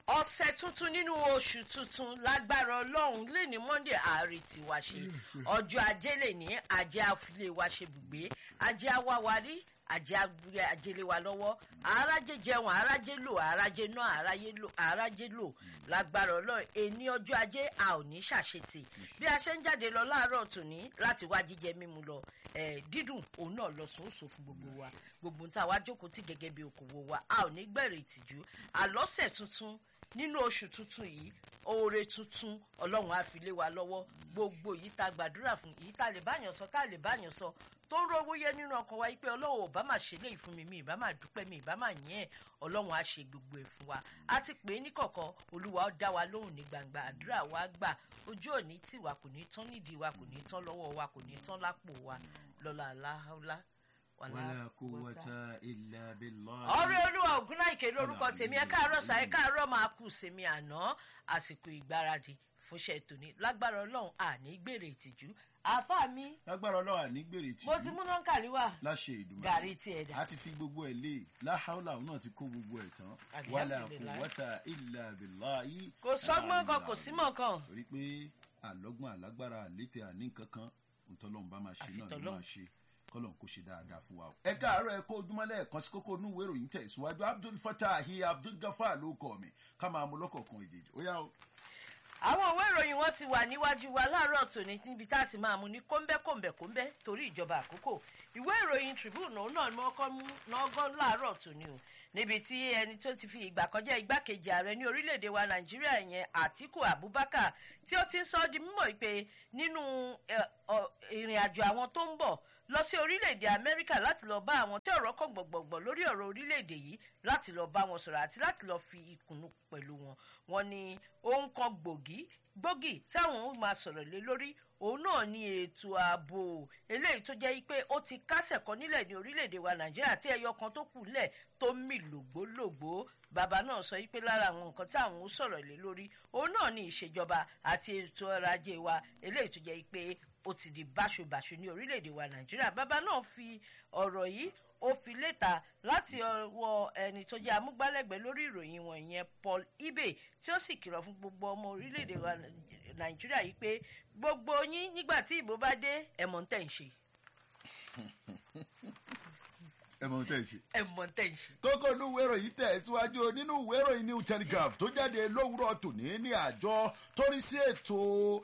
ọ̀sẹ̀ tuntun nínú oṣù tuntun lágbára ọlọ́run lè ní monday ààrẹ tiwa ṣe ọjọ́ ajé lè ní ajé àfilé wa ṣe bùgbé ajé awáwarí ajé agbúrẹ́ ajélé wa lọ́wọ́ àrájé jẹun àrájé lò àrájé náà àráyé lò àrájé lò lágbára ọlọ́run èní ọjọ́ ajé a ò ní ṣàṣetì bí a ṣe ń jáde lọ láàárọ̀ tòní láti wá jíjẹ mímu lọ ẹ̀ dídùn òun náà lọ sòósò fún gbogbo wa gbogbo ń ta wá jókòó tí gẹ́gẹ́ bí okòwò wa a ò ní gbẹ̀rẹ̀ ìtìjú àlọ́sẹ̀ tuntun nínú oṣù tuntun yìí oore tuntun ọlọ́run á fi lé wa lọ́wọ́ gbogbo yìí ta gbàdúrà fún yìí ta lè báyàn sọ tá lè báyàn sọ tó ń rówó yẹ nínú ọkàn wa yìí pé ọlọ́run ò bá máa ṣe léyìí fún mi mi ìbá máa dúpẹ́ mi ìbá máa yẹn ẹ̀ ọlọ́run á ṣe gbogbo ẹ̀ fún wa a ti pè é ní kọ̀kọ́ olúwa ó dá wa lóhùn ní gbangba àdúrà wa gbà ojú òní tì wá kò ní tán nídìí wa kò ní tán lọ́wọ́ wa kò ní tán lápò wa lọ́la aláhàlá wàlá quwwata illa billah. ọ̀rẹ́ olúwa ògúnláìkè lórúkọ tèmi ẹ káàárọ̀ sà ẹ káàárọ̀ máa kù sèmi àná àsìkò ìgbáradì fúnṣẹ́ tòní lágbára ọlọ́run àní gbèrè ìtìjú àáfàá mi lágbára ọlọ́wà ní gbèrè tì mo ti mú nọ́ńkàlí wà láṣẹ ìdùnnú gàrí tiẹ̀ dà a ti fi gbogbo ẹ̀ lé láhàúlà òun náà ti kó gbogbo ẹ̀ tán wàlá quwwata illa billah yìí. kò sọ́gbọ́n kan kò símọ̀ kan torí pé àlọ́gbọ́n àlágbára àlétè àní kankan ntọ́lọ́run bá máa ṣe náà ló Àfitọ́lọ́run. máa ṣe kọ́lọ́n kó ṣe dáadáa fún wa. ẹ káàárọ̀ ẹ kó ojúmọ́ lẹ́ẹ̀kan sí kókó inú ìwé ìròyìn tẹ̀síwájú abdul fatahi abdul gafar ló kọ́ mi ká máa mú lọ́kọ̀ọ̀kan ìjèjì ó yá o. àwọn òwe ìròyìn wọn ti wà níwájú wa láàárọ̀ tòní níbi tá a ti máa mú ní kóńbẹ́kóńbẹ́kóńbẹ́ torí ìjọba àkókò ìwé ìròyìn tribune òun náà ni wọ́n kọ́ mú lọ́gán láàárọ̀ tòní o níbi tí ẹni tó ti fi ìgbà kan jẹ́ igbákejì ààrẹ ní orílẹ̀-èdè wa nàìjíríà yẹn àtíkù abubakar tí ó ti ń sọ ọ́ di mímọ̀ pé nínú ẹ, ọ, ìrìn àjò àwọn tó ń bọ̀ lọ sí orílẹ̀-èdè amẹ́ríkà láti lọ bá àwọn tí ọ̀rọ̀ kàn gbọ̀ngbọ̀ngbọ̀n lórí ọ̀rọ̀ orílẹ̀-èdè yìí láti lọ bá wọn sọ̀rọ̀ àti láti lọ fi ìkùnnù pẹ̀lú wọn wọn ni ohun kan gbòógì gbòógì táwọn ó máa sọ̀rọ̀ lé lórí òun náà ni ètò ààbò eléyìí tó jẹ́ pé ó ti kásẹ̀ kan nílẹ̀ ní orílẹ̀-èdè wa nàìjíríà tí ẹyọ kan tó kù lẹ̀ tó mì lògbólògbó bàbá náà sọ pé lára àwọn nǹkan táwọn ó sọ̀rọ̀ lé lórí òun náà ni ìṣèjọba àti ètò ọrọ̀ ajé wa eléyìí tó jẹ́ pé ó ti di báṣubàṣu ní orílẹ̀-èdè wa nàìjíríà bàbá náà fi ọ̀rọ̀ yìí ó fi léta láti ọwọ́ ẹni tó jẹ́ amúgbálẹ́gbẹ̀ẹ́ lórí ìròyìn wọn ìyẹn paul ibe tí ó sì kìlọ̀ fún gbogbo ọmọ orílẹ̀-èdè wa nàìjíríà yìí pé gbogbo yín nígbà tí ìbò bá dé ẹ̀mọ̀ ń tẹ̀ ń ṣe ẹ mọ̀ ohun tẹ́ ẹ ṣe. ẹ̀mọ̀ ń tẹ̀ ń ṣe. kókó inú ìwé ìròyìn tẹ̀ síwájú nínú ìwé ìròyìn new telegraph tó jáde lówùúrọ̀ tòní ní àjọ torí sí ètò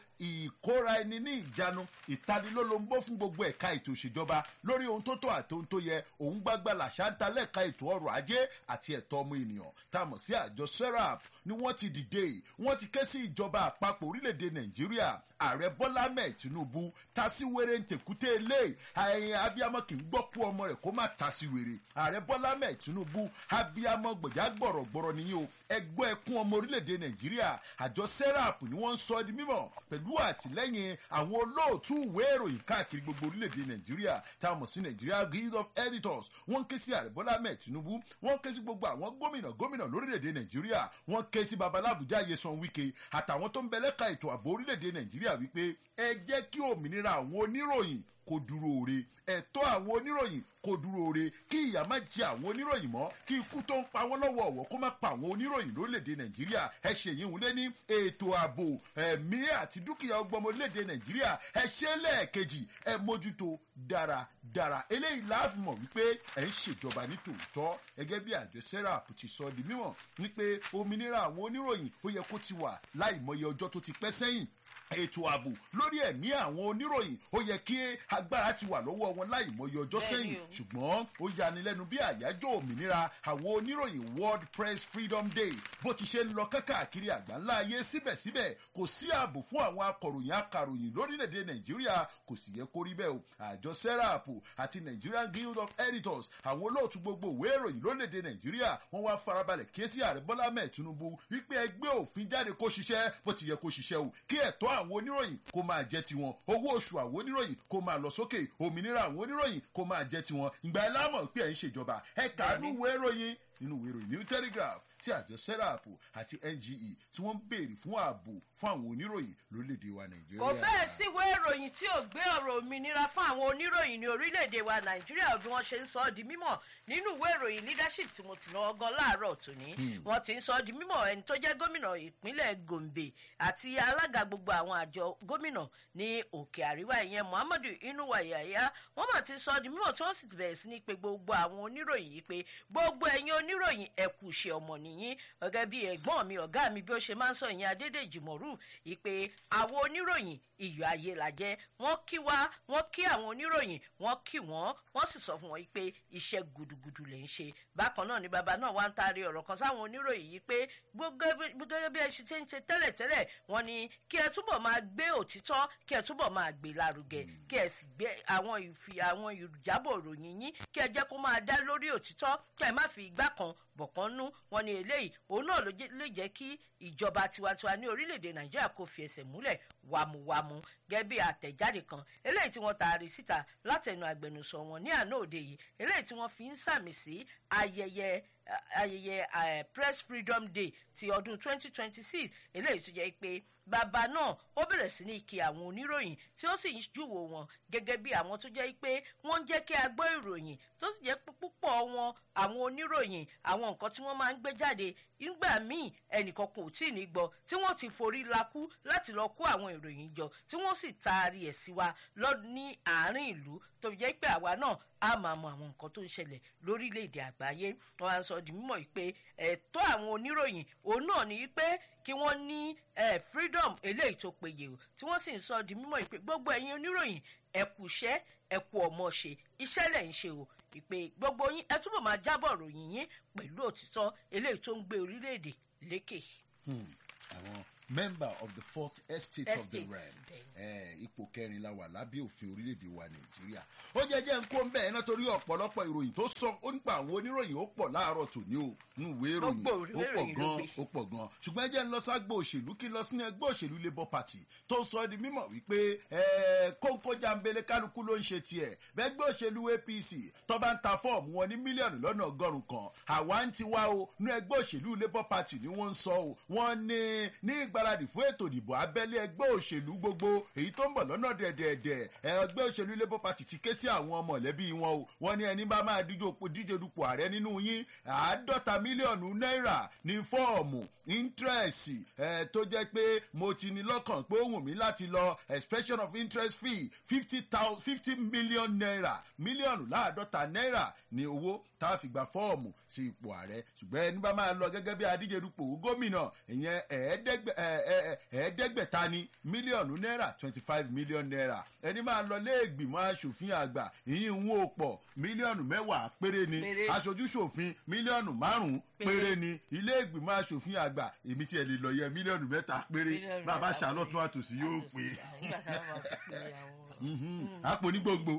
ìkóra ẹni ní ìjánu ìtanilólobó fún gbogbo ẹ̀ka ètò ìṣèjọba lórí ohun tó tó àti ohun tó yẹ òun gbágbá làṣà ń ta lẹ́ka ètò ọrọ̀ ajé àti ẹ̀tọ́ ọmọ ènìyàn tá a mọ̀ sí àjọ serap ni wọ́n ti dìde wọ́n ti ké sí ìjọba àpapọ̀ orílẹ̀-èdè nàìjíríà ààrẹ bọ́lá mẹ́ẹ̀ tinubu tasiwere ntẹ̀kútẹ́ ilé ẹ̀yìn abiyamọ kì í gbọ́ kú ọmọ rẹ̀ kó má tasiwere ààrẹ bọ́lá mẹ́ẹ̀ tinubu abiyamọ gbọ̀já gbọ̀rọ̀gbọ̀rọ̀ nìyí o ẹgbẹ́ ẹkún ọmọ orílẹ̀-èdè nàìjíríà àjọ serap ni wọ́n ń sọ ọ́ di mímọ̀ pẹ̀lú àtìlẹ́yìn àwọn olóòtú ìwé ìròyìn káàkiri gbogbo orílẹ̀-èdè nàìjíríà tá a mọ̀ sí nàìjíríà guild of editors wọ́n ké sí ààrẹ bọ́lá mẹ́ẹ̀ tinubu wọ́n ké sí gbogbo àwọn gómìnà gómìnà lórílẹ̀-èdè nàìjíríà wọ́n ké sí babalábùjá yesan wike àtàwọn tó ń bẹ lẹ́ka ètò ààbò orílẹ̀-èdè nàìjíríà wípé ẹ jẹ́ kí òmìnira àwọn oníròyìn kó dúró re ẹ̀tọ́ àwọn oníròyìn kó dúró re kí ìyà má jẹ àwọn oníròyìn mọ́ kí ikú tó ń pa wọ́n lọ́wọ́ ọ̀wọ́ kó má pa àwọn oníròyìn lórílẹ̀‐èdè nàìjíríà ẹ ṣe yìí ń lé ní ètò ààbò ẹ̀mí àti dúkìá ọgbọ́n orílẹ̀‐èdè nàìjíríà ẹ ṣe lẹ́ẹ̀kejì ẹ mójútó dáradára eléyìí láàfin mọ̀ wípé ẹ ń ṣèjọba ní tòótọ́ gẹ́gẹ́ bí àjọ serap ti sọ di mímọ̀ ní pé òmìnira àwọn oníròyìn ó yẹ kó ti wà láìmọye ọjọ́ tó ti pẹ́ sẹ́yìn ètò ààbò lórí ẹ̀mí àwọn oníròyìn ó yẹ kí agbára ti wà lọ́wọ́ wọn láì mọye ọjọ́ Bẹ́ẹ̀ni sẹ́yìn o. ṣùgbọ́n ó yanilẹ́nu bí àyájọ́ òmìnira àwọn oníròyìn world press freedom day bó ti ṣe ń lọ kákàkiri àgbáńlá ayé síbẹ̀síbẹ̀ kò sí ààbò fún àwọn akọ̀ròyìn akàròyìn lórílẹ̀‐èdè nàìjíríà kò sì yẹ kó rí bẹ́ẹ̀ o àjọ serap àti nigerian guild of editors àwọn olóòtú gbogbo ìwé ìròyìn lórílẹ̀‐èdè nàìjíríà wọ́n wá farabalẹ̀ ké sí ààrẹ bọ́lá mẹ́ẹ̀ tinubu wípé ẹgbẹ́ òfin jáde kó ṣiṣẹ́ bó ti yẹ kó ṣiṣẹ́ o kí ẹ̀tọ́ àwọn oníròyìn kó máa jẹ́ tiwọn owó oṣù àwọn oníròyìn kó máa lọ sókè òmìnira àwọn oníròyìn kó máa jẹ́ tiwọn ìgbà ẹ lámọ̀ pé ẹ̀ ń ṣèjọba ẹ kàánú ìwé ìròyìn nínú ìwé ìròyìn new telegraph tí àjọ serap àti nge tí wọ́n ń béèrè fún ààbò fún àwọn oníròyìn lórílẹ̀‐èdè wa nàìjíríà. kò fẹ́ẹ̀ síwèé ìròyìn tí ò gbé ọ̀rọ̀ òmìnira fún àwọn oníròyìn ní orílẹ̀-èdè wa nàìjíríà bí wọ́n ṣe ń sọ ọ́ di mímọ̀ nínú ìwé ìròyìn leadership tí mo ti lọ ọgán láàárọ̀ tòní wọ́n ti ń sọ ọ́ di mímọ̀ ẹni tó jẹ́ gómìnà ìpínlẹ̀ gombe àti alága gbogbo àwọn àjọ gómìnà ní òkè àríwá ìyẹn muhammadu inuwa yahaya wọ́n mà ti sọ ọ́ di mímọ̀ tí wọ́n sì ti bẹ̀rẹ̀ sí ní pé gbogbo àwọn oníròyìn yìí pé gbogbo ẹ̀yin oníròyìn ẹ̀kú ṣe ọmọ nìyí gẹ́gẹ́ bí ẹ̀gbọ́n mi ọ̀gá mi bí ó ṣe máa ń sọ ìyẹn adédèjì mọ̀rú ìpè àwọn oníròyìn iyọ̀ ayé la jẹ́ wọ́n kí wá wọ́n kí àwọn oníròyìn wọ́n kí wọ́n wọ́n sì sọ fún wọn pé iṣẹ́ gudugudu lè ń ṣe bákan náà ni bàbá náà wá ń taari ọ̀rọ̀ kan sáwọn oníròyìn yìí pé gẹ́gẹ́ bí ẹ ṣe ti ń ṣe tẹ́lẹ̀tẹ́lẹ̀ wọ́n ní kí ẹ túbọ̀ máa gbé òtítọ́ kí ẹ túbọ̀ máa gbé lárugẹ kí ẹ sì gbé àwọn ìfi àwọn ìjábọ̀ ìròyìn yín kí ẹ jẹ́ kó máa dá lórí òtítọ́ kí ẹ má fi igbá kan bọ̀kan nú wọn ni eléyìí òun náà ló lè jẹ́ kí ìjọba tiwantiwa ní orílẹ̀-èdè nàìjíríà kò fi ẹsẹ̀ múlẹ̀ wàmúwàmú gẹ́gẹ́ bí àtẹ̀jáde kan eléyìí tí wọ́n taari síta látẹnu àgbẹnusọ wọn ní àná òde yìí eléyìí tí wọ́n fi ń sàmì sí ayẹyẹ ayẹyẹ uh, press freedom day ti ọdún 2026 eléyìí tó jẹ́ pé bàbá náà ó bẹ̀rẹ̀ sí ní kí àwọn oníròyìn tí ó sì ń júwò wọn gẹ́gẹ́ bí àwọn tó jẹ́ pé wọ́n ń jẹ́ kí a gbọ́ ìròyìn tó sì jẹ́ púpọ̀ wọn àwọn oníròyìn àwọn nǹkan tí wọ́n máa ń gbé jáde nígbà míì ẹnìkan kò tí ì ní gbọ́ tí wọ́n ti forí lakú láti lọ kó àwọn ìròyìn jọ tí wọ́n sì taari ẹ̀ sí wa lọ ní àárín ìlú tó jẹ́ pé àwa náà á máa mọ àwọn nǹkan tó ń ṣẹlẹ̀ lórílẹ̀‐èdè àgbáyé wọn á sọ di mímọ̀ yìí pé ẹ̀tọ́ àwọn oníròyìn òun náà ní pé kí wọ́n ní freedom eléyìí tó péye o tí wọ́n sì ń sọ di mímọ̀ yìí pé gbogbo ẹ̀yin oníròyìn ẹ̀kú iṣẹ́ ẹ̀kú ọmọ ṣe iṣẹ́ lẹ̀ ń ṣe o ìpè gbogbo yín ẹ túbọ̀ máa jábọ̀ ròyìn yín pẹ̀lú òtítọ́ eléyìí tó ń gbé orílẹ̀-èdè lékè. àwọn member of the fourth estate, of the realm ipò kẹrin la wà lábẹ́ òfin orílẹ̀-èdè wa nàìjíríà ó jẹ́ jẹ́ ń kó ń bẹ́ẹ̀ náà torí ọ̀pọ̀lọpọ̀ ìròyìn tó sọ ó nípa àwọn oníròyìn ó pọ̀ láàárọ̀ tòní o nínú ìwé ìròyìn ó pọ̀ gan ó pọ̀ gan ṣùgbọ́n ẹ jẹ́ ń lọ ságbó òṣèlú kí n lọ sínú ẹgbẹ́ òṣèlú labour party tó sọ di mímọ̀ wípé kóńkó jambele kálukú ló ń ṣe tiẹ̀ bẹ́gbẹ́ òṣèlú apc tó bá ń ta fọ́ọ̀mù wọn ní mílíọ̀nù lọ́nà ọgọ́rùn-ún kan àwa ń tiwa o nínú ẹgbẹ́ òṣèlú labour party ni wọ́n ń sọ o wọ́n ní ní ìgbáradì fún ètò ìdìbò abẹ́lé ẹgbẹ́ òṣèlú gbogbo èyí tó ń bọ̀ lọ́nà dẹ̀dẹ̀dẹ̀ ẹgbẹ́ òṣèlú labour party ti ké sí àwọn mọ̀lẹ́bí wọn o wọ́n ní ẹni bá máa díje dupò ààrẹ nínú yín àádọ́ta mílíọ̀nù náírà ní fọ́ọ̀mù íńtírẹ̀sì ẹ̀ tó jẹ́ pé mo ti ní lọ́kàn pé ó wù mí láti lọ expression of interest fee fifty thousand fifty million naira mílíọ̀nù láàdọ́ta náírà ní owó tá a fi gba fọ́ọ̀mù sí ipò ààrẹ ṣùgbọ́n ẹni bá máa lọ gẹ́gẹ́ bí adíje dupò gómìnà ìyẹn ẹ̀ẹ́dẹ́gbẹ̀ta ní mílíọ̀nù náírà twenty five million naira ẹni máa lọ léègbìmọ̀ asòfin àgbà ìyín ń wò pọ̀ mílíọ̀nù mẹ́wàá péré ni aṣojú ṣòfin mílíọ̀nù márùn-ún péré ni ilé ìgbìmọ̀ asòfin àgbà èmi tí ẹ lè lọ yẹ mílíọ̀nù mẹ́ta péré bàbá ṣàlọ́tún àtòsí yóò pé àpò ní gbogbo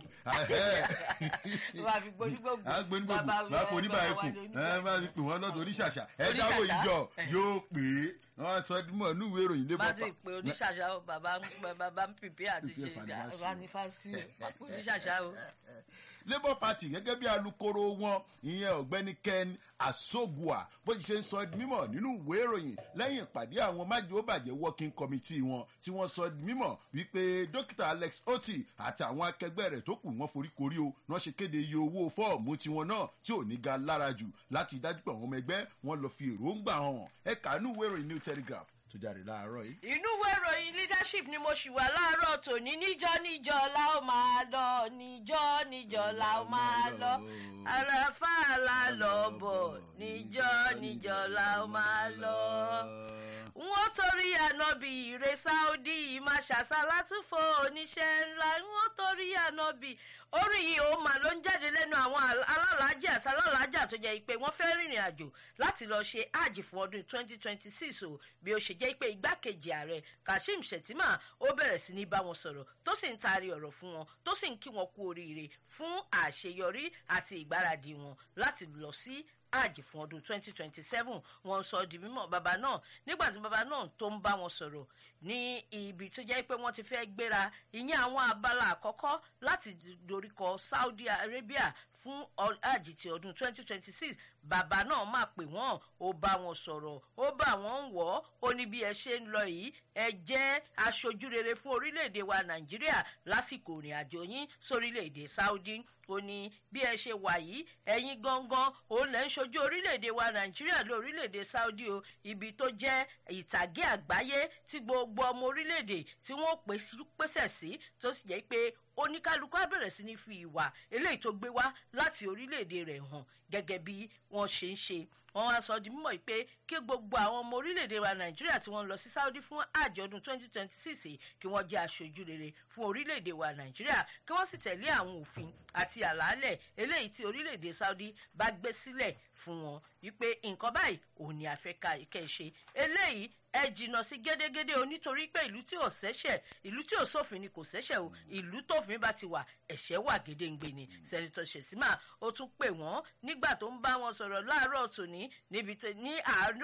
àpò ní gbogbo àpò ní báyìí kù ẹ máa fi pè wọ́n lọ́tọ̀ oníṣàṣà ẹ dáwọ́ ìjọ yóò pé wọ́n sọ mọ̀ ní ìwé ìròyìn lébọ̀ pa. bá ti pè oníṣàṣà o bàbá bàbá ń pèpè àti ṣe fanifásitì oníṣàṣà o. labour party gẹ́gẹ́ bí alukoro wọn ìyẹn ọ̀gbẹ́ni ken asogua bó ti ṣe ń sọ mímọ̀ nínú ìwé ìròyìn lẹ́yìn ìpàdé àwọn májèlébàjẹ́ working committee wọn tí wọ́n sọ mímọ̀ wípé dókítà alex oti àti àwọn akẹgbẹ́ rẹ̀ tó kù wọ́n foríkorí o wọ́n ṣe kéde iye owó fọ́ọ̀mù tiwọn náà tí ò ní ga lára jù láti dájú pé àwọn ọmọ ẹgbẹ́ wọn lọ fi èròǹgbà hàn ẹ̀ka nínú ìwé ìròyìn new telegraph tó jáde láàárọ̀ yìí. inú ìwé ìròyìn leadership ni mo ṣì wà láàárọ̀ tòní níjọ́ níjọ́ la ó máa lọ níjọ́ níjọ́ la ó máa lọ àlàfáà lọ bọ̀ níjọ́ níjọ́ la ó máa lọ. wọ́n torí ànábì ìrè saudi máa ṣàṣàlátúfò oníṣẹ́ ńlá wọ́n torí ànábì orí yìí ó mà ló ń jáde lẹ́nu àwọn alálàájì àti alálàájà tó jẹ́ pé wọ́n fẹ́ rìnrìn àjò láti lọ ṣe hajj fún ọdún 2026 o bí ó ṣe jẹ́ pé igbákejì ààrẹ kashim shettima ó bẹ̀rẹ̀ sí ní bá wọn sọ̀rọ̀ tó sì ń taari ọ̀rọ̀ fún wọn tó sì ń kí wọn kú oríire fún àṣeyọrí àti ìgbáradì wọn láti lọ sí hajj fún ọdún 2027 wọn sọ di mímọ bàbá náà nígbà tí bàbá náà tó ń bá wọn sọ̀rọ̀ ní ibi tó jẹ́ pé wọ́n ti fẹ́ gbéra ìyẹn àwọn abala àkọ́kọ́ láti doríkọ saudi arabia fún àjì ti ọdún 2026 bàbá náà máa pè wọ́n ó bá wọn sọ̀rọ̀ ó bá wọn wọ̀ ó ní bí ẹ ṣe ń lọ yìí ẹ jẹ́ aṣojú rere fún orílẹ̀-èdè wa nàìjíríà lásìkò ìrìn àjò yín sórílẹ̀-èdè saudi ó ní bí ẹ ṣe wà yìí ẹ̀yin gangan òun lẹ́ ń ṣojú orílẹ̀-èdè wa nàìjíríà lé orílẹ̀-èdè saudi o ibi tó jẹ́ ìtàgé àgbáyé tí gbogbo ọmọ orílẹ̀-èdè tí wọ́n pèsè sí tó sì jẹ́ pé oníkálukú á bẹ̀rẹ̀ sí ní fi ìwà eléyìí tó gbé wá láti orílẹ̀-èdè rẹ̀ hàn gẹ́gẹ́ bí wọ́n ṣe ń ṣe wọ́n wá sọ di mímọ̀ pé kí gbogbo àwọn ọmọ orílẹ̀-èdè wa nàìjíríà tí wọ́n lọ sí saudi fún àjọ̀dún 2026 kí wọ́n jẹ́ aṣojú rere fún orílẹ̀-èdè wa nàìjíríà kí wọ́n sì tẹ̀lé àwọn òfin àti àlàálẹ̀ eléyìí tí orílẹ̀-èdè saudi bá gbé sílẹ̀ fún wọn wípé nǹkan báyìí òun ni àfẹ́ká ìkẹ́ ṣe eléyìí ẹ jìnnà sí gédégédé o nítorí pé ìlú tí ò sẹ́sẹ̀ ìlú tí ò sófin ni kò sẹ́sẹ̀ o ìlú tófin bá ti wà ẹ̀ṣẹ̀ wà gédéǹgbè ni sẹ́nitọ́ ṣèṣímà ó tún pè wọ́n nígbà tó ń bá wọn sọ̀rọ̀ láàárọ̀ tòní ní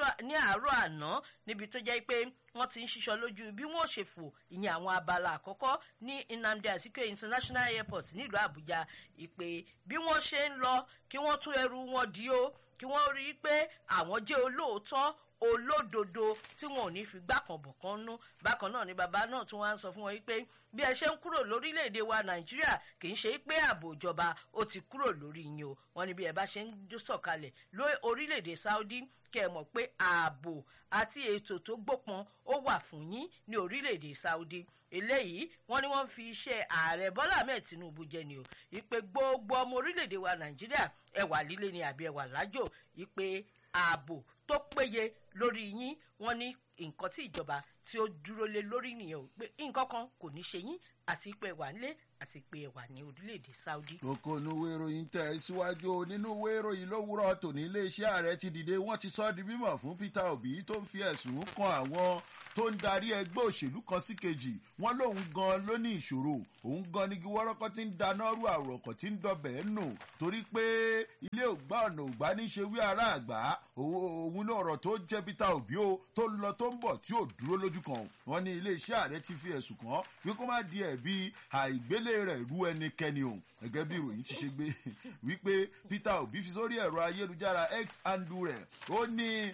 àárọ̀ àná níbi tó jẹ́ pé wọ́n ti ń ṣiṣọ́ lójú bí wọ́n ṣe fò ìyẹn àwọn abala àkọ́kọ́ ní nnamdi azikiwe international airport nílùú àbújá ìpè bí wọ́n ṣe ń lọ kí wọ́n tún ẹrù wọn dí o kí wọ́n rí i pé àwọn jẹ́ olóòótọ́ olódodo tí wọn ò ní fi gbàkànbọ̀ kan nú bákan náà ni bàbá náà tún wá ń sọ fún wọn pé bí ẹ ṣe ń kúrò lórílẹ̀‐èdè wa nàìjíríà kì í ṣe pé ààbò ìjọba ó ti kúrò lórí yín o wọn ni bí ẹ bá ṣe ń sọ̀kalẹ̀ lórí orílẹ̀‐èdè saudi kẹ́ ẹ mọ̀ pé ààbò àti ètò tó gbópọn ó wà fún yín ní orílẹ̀‐èdè saudi eléyìí wọn ni wọn fi iṣẹ́ ààrẹ bọ́lá ahmed tinubu jẹ ni o ìpè gbogbo ọmọ orílẹ̀‐èdè wa nàìjíríà ẹwà líle ni àbí ẹwà lájò ìpè ààbò tó péye lórí yín wọn ní nǹkan tí ìjọba tí ó dúró lé lórí nìyẹn o pé nǹkan kan kò ní ṣe yín àti pé wà nílé àti pé wà ní orílẹ̀-èdè saudi. kókó inú ìwé ìròyìn tẹ̀ síwájú nínú ìwé ìròyìn lówùrọ̀ tòní iléeṣẹ́ ààrẹ ti dìde wọ́n ti sọ ọ́ di mímọ̀ fún peter obi tó ń fi ẹ̀sùn kan àwọn tó ń darí ẹgbẹ́ òṣèlú kan sí kejì wọ́n lóun gan ló ní ìṣòro òun gan ni wọ́rọ́kọ́ ti ń dáná rú àròkọ̀ tí ń dọbẹ̀ nù torí pé ilé ògbà ọ̀nà ògbà ní ṣe wí ara àgbà òun ní ọ̀rọ̀ tó jẹ́ peter obi o tó ń lọ tó ń bọ̀ tí ò dúró lójú kan wọ́n ní iléeṣẹ́ ààrẹ ti fi ẹ̀sùn kàn wí kó má di ẹ̀bi àìgbélé rẹ̀ rú ẹnikẹ́ni o gẹ́gẹ́ bí ìròyìn ti ṣe gbé wípé peter obi fi sórí ẹ̀rọ ayélujára x andu rẹ̀ ó ní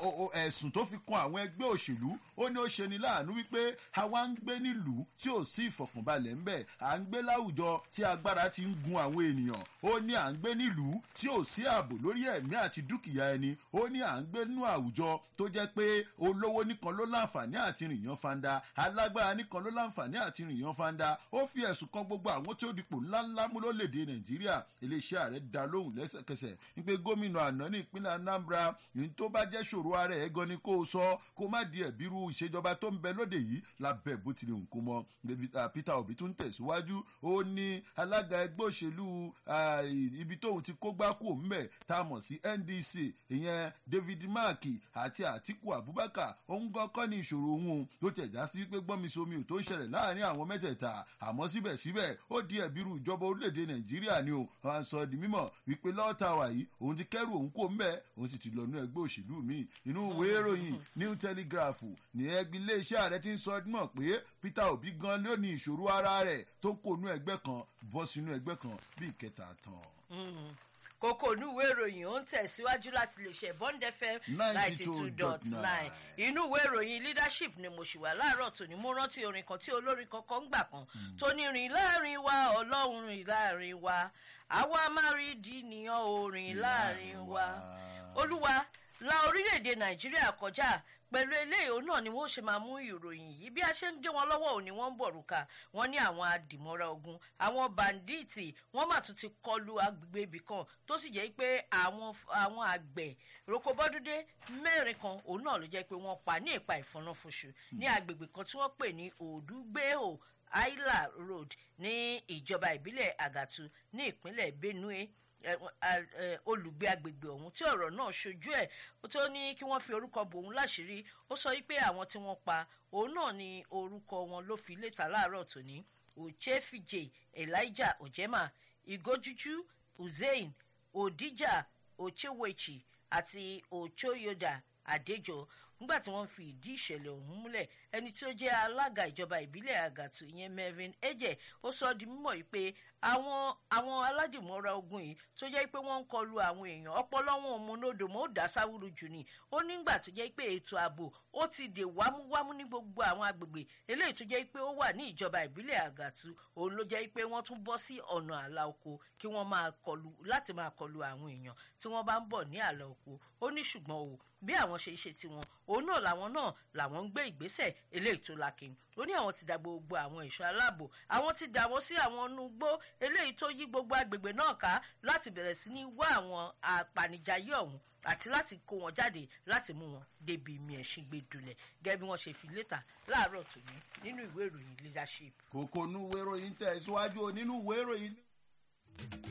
ẹ̀sùn tó fi kan àwọn ẹgbẹ́ òṣèlú ó ní ó ṣe ni láàánú wípé àwa ń gbé nílùú tí ò sí ìfọ̀kànbalẹ̀ ń bẹ̀ à ń gbé láwùjọ tí agbára ti ń gun àwọn ènìyàn ó ní à ń gbé nílùú tí ò sí ààbò lórí ẹ̀mí àti dúkìá ẹni ó ní à ń gbé nínú àwùjọ tó jẹ́ pé olówó nìkan ló láǹfààní àti rìnyàn fanda alágbára nìkan ló láǹfààní àti rìnyàn fanda ó fi ẹ̀sùn kan gbogbo àwọn tí ó dipò ńláńlá mú lólèdè nàìjíríà iléeṣẹ́ ààrẹ dá lóhùn lẹ́sẹ̀kẹsẹ̀ wípé gómìnà àná ní ìpínlẹ̀ anambra ní tó bá jẹ́ ṣòro ara ẹ̀ gan ni kó o sọ kó má di ẹ̀bírú ìṣèjọba tó ń bẹ lóde yìí lábẹ́ bó tilẹ̀ ń kó mọ́ peter obi tún tẹ̀síwájú ó ní alága ẹgbẹ́ òṣèlú ibi tóun ti kó gbáko ńbẹ̀ tá a mọ̀ sí ndc ìyẹn david mark àti atiku abubakar òun gan kọ́ ní ìṣòro òun ló tẹ̀ já sí wípé gbọ́nmisomi ò tó ń ṣẹlẹ̀ láàrin àwọn mẹ́tẹ̀ẹ̀ta àmọ́ síbẹ̀síbẹ̀ ó di ẹ̀bírú ìjọba orílẹ̀-èdè nàìjíríà ni o wọn sọ di mímọ̀ wípé lọ́ọ̀tà wà yìí òun ti kẹ́rù òun kò mbẹ́ òun sì ti lọ nú ẹgbẹ́ òṣèlú míì inú ìwé ìròyìn new telegraph ní ẹgbẹ́ iléeṣẹ́ ààrẹ ti ń sọ mọ̀ pé peter obi gan ló ní ìṣòro ara rẹ̀ tó kó nú ẹgbẹ́ kan bọ́ sínú ẹgbẹ́ kan bí ìkẹta tán kókó onúwé ìròyìn ó ń tẹ̀síwájú láti lè ṣe bond fm ninety two dot nine inú ìwé ìròyìn leadership ni mo ṣì wà láàárọ̀ tòní mo rántí orin kan tí olórin kankan ń gbà kan tó ní rìn láàrin wa ọlọ́run rìn láàrin wa àwa máa rí di nìyàn orin láàrin wa olúwa la orílẹ̀-èdè nàìjíríà kọjá pẹ̀lú eléyìí òun náà ni wọ́n ṣe máa mú ìròyìn yìí bí a ṣe ń gé wọn lọ́wọ́ òní wọ́n ń bọ̀rùka wọ́n ní àwọn adìmọ́ra ogun àwọn bàǹdíìtì wọ́n mà tún ti kọlu agbègbè ibì kan tó sì jẹ́ pé àwọn àwọn àgbẹ̀ rokobọ́dúndé mẹ́rin kan òun náà ló jẹ́ pé wọ́n pa ní ìpa ìfọ̀nàfọ̀ṣù ní agbègbè kan tí wọ́n pè ní òdúgbèhò isla road ní ìjọba ìbílẹ̀ àgàtú ní ìpínlẹ̀ benue olùgbé agbègbè ọ̀hún tí ọ̀rọ̀ náà ṣojú ẹ̀ tó ní kí wọ́n fi orúkọ bòun láṣìírí ó sọ wípé àwọn tí wọ́n pa òun náà ni orúkọ wọn ló fi létà láàárọ̀ tòní ochefije elijah ojema igojuju hussein odija ochewechi àti ochoyoda adejo nígbà tí wọ́n fi ìdí ìṣẹ̀lẹ̀ ọ̀hún múlẹ̀ ẹni tí ó jẹ́ alága ìjọba ìbílẹ̀ àgàtù ìyẹn melvin eje ó sọ ọ́ di mímọ̀ yìí pé àwọn àwọn aládìmọ́ra ogun yìí tó jẹ́ pé wọ́n ń kọlu àwọn èèyàn ọpọlọ wọn ò múnodò mọ́ ó dá sáwúrú jù ni ó nígbà tó jẹ́ pé ètò ààbò ó ti dè wámúwámú ní gbogbo àwọn agbègbè eléyìí tó jẹ́ pé ó wà ní ìjọba ìbílẹ̀ àgàtú òun ló jẹ́ pé wọ́n tún bọ́ sí ọ̀nà àlà oko kí wọ́n máa kọlu láti máa kọlu àwọn èèyàn tí wọ́n bá ń bọ̀ ní àlà oko ó ní ṣùgbọ́n o bí àwọn ṣe ṣe tiwọn òun náà làwọn náà làwọn ń gbé ìgbésẹ̀ eléyìí tó lakin ó ní àwọn ti dà gbogbo àwọn ẹ̀ṣọ́ aláàbò àwọn ti dà wọ́n sí àwọn nugbó eléyìí tó yí gbogbo agbègbè náà ká láti bẹ̀rẹ̀ sí ní wá àwọn apanijayé ọ̀hún àti láti kó wọn jáde láti mú wọn débi mi ẹ̀sìn gbé dulẹ̀ gẹ́gẹ́ bí wọ́n ṣe fi létà láàárọ̀ tòní nínú ìwé ìròyìn leadership. kòkó nú ìwé ìròyìn tẹ̀ síwájú nínú ìwé ìròyìn.